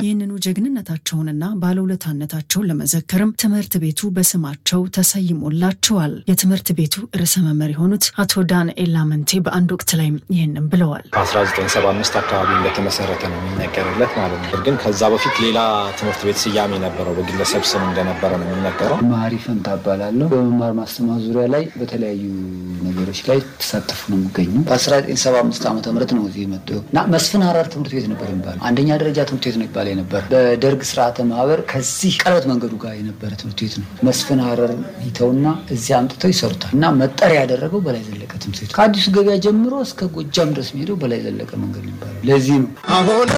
ይህንኑ ጀግንነታቸውንና ባለውለታነታቸውን ለመዘከርም ትምህርት ቤቱ በስማቸው ተሰይሞላቸዋል። የትምህርት ቤቱ ርዕሰ መምህር የሆኑት አቶ ዳንኤል ላመንቴ በአንድ ወቅት ላይ ይህንን ብለዋል። በ1975 አካባቢ እንደተመሰረተ ነው የሚነገርለት ማለት ነው። ግን ከዛ በፊት ሌላ ትምህርት ቤት ስያሜ ነበረው፣ በግለሰብ ስም እንደነበረ ነው የሚነገረው። ማሪ ፈንታ እባላለሁ። በመማር ማስተማር ዙሪያ ላይ በተለያዩ ነገሮች ላይ ተሳተፉ ነው የሚገኙ። በ1975 ዓመተ ምህረት ነው እዚህ የመጣው እና መስፍን ሀረር ትምህርት ቤት ነበር የሚባለው አንደኛ ደረጃ ትምህርት ቤት ነው ይባል ነበር። በደርግ ስርዓተ ማህበር ከዚህ ቀለበት መንገዱ ጋር የነበረ ትምህርት ቤት ነው። መስፍን ሀረር ይተውና እዚህ አምጥተው ይሰሩታል እና መጠሪያ ያደረገው በላይ ዘለቀ ትምህርት ቤት ከአዲሱ ገበያ ጀምሮ እስከ ጎጃም ድረስ የሚሄደው በላይ ዘለቀ መንገድ ነው የሚባለው። ለዚህ ነው